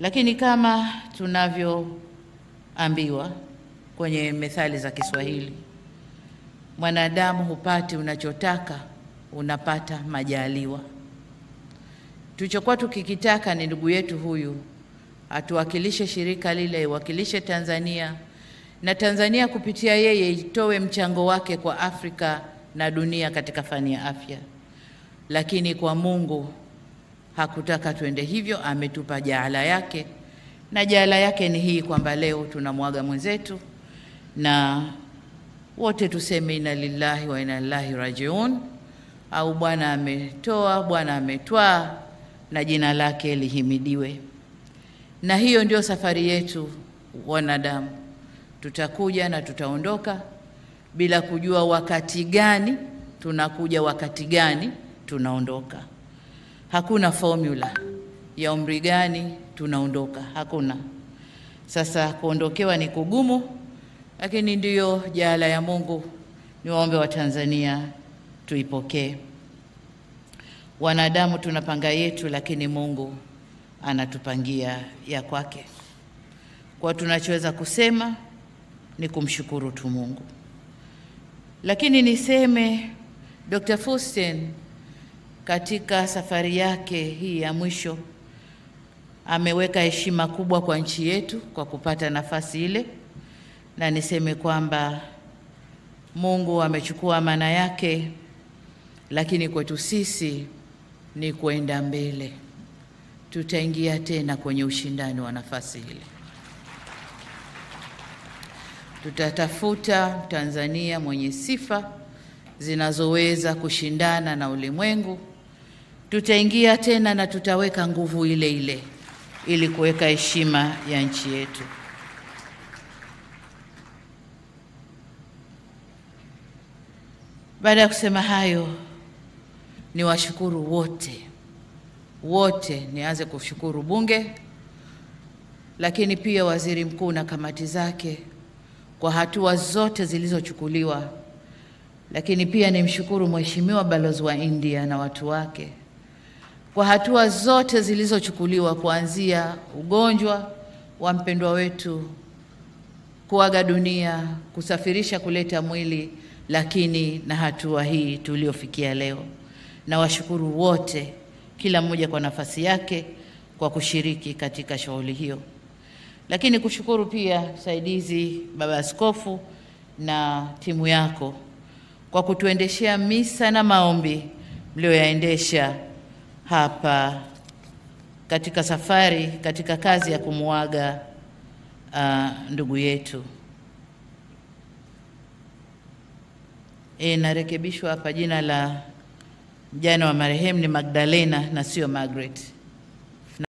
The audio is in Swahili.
Lakini kama tunavyoambiwa kwenye methali za Kiswahili, mwanadamu hupati unachotaka, unapata majaliwa. Tulichokuwa tukikitaka ni ndugu yetu huyu atuwakilishe shirika lile, iwakilishe Tanzania na Tanzania kupitia yeye itoe mchango wake kwa Afrika na dunia katika fani ya afya, lakini kwa Mungu hakutaka tuende hivyo, ametupa jaala yake, na jaala yake ni hii kwamba leo tunamwaga mwenzetu, na wote tuseme inna lillahi wa inna ilaihi rajiun, au Bwana ametoa, Bwana ametwaa, na jina lake lihimidiwe. Na hiyo ndio safari yetu wanadamu, tutakuja na tutaondoka bila kujua wakati gani tunakuja, wakati gani tunaondoka. Hakuna formula ya umri gani tunaondoka, hakuna. Sasa kuondokewa ni kugumu, lakini ndiyo jaala ya Mungu. Niwaombe wa Tanzania tuipokee. Wanadamu tunapanga yetu, lakini Mungu anatupangia ya kwake. Kwa tunachoweza kusema ni kumshukuru tu Mungu, lakini niseme Dr. Fusten katika safari yake hii ya mwisho ameweka heshima kubwa kwa nchi yetu kwa kupata nafasi ile, na niseme kwamba Mungu amechukua amana yake, lakini kwetu sisi ni kwenda mbele. Tutaingia tena kwenye ushindani wa nafasi ile, tutatafuta Tanzania mwenye sifa zinazoweza kushindana na ulimwengu. Tutaingia tena na tutaweka nguvu ile ile ili kuweka heshima ya nchi yetu. Baada ya kusema hayo, ni washukuru wote wote, nianze kushukuru Bunge, lakini pia Waziri Mkuu na kamati zake kwa hatua zote zilizochukuliwa lakini pia nimshukuru Mheshimiwa Balozi wa India na watu wake kwa hatua zote zilizochukuliwa kuanzia ugonjwa wa mpendwa wetu kuaga dunia, kusafirisha kuleta mwili, lakini na hatua hii tuliofikia leo. Na washukuru wote, kila mmoja kwa nafasi yake, kwa kushiriki katika shughuli hiyo, lakini kushukuru pia msaidizi Baba Askofu na timu yako kwa kutuendeshea misa na maombi mlioyaendesha hapa katika safari katika kazi ya kumuaga uh, ndugu yetu. E, narekebishwa hapa jina la mjane wa marehemu ni Magdalena na sio Margaret.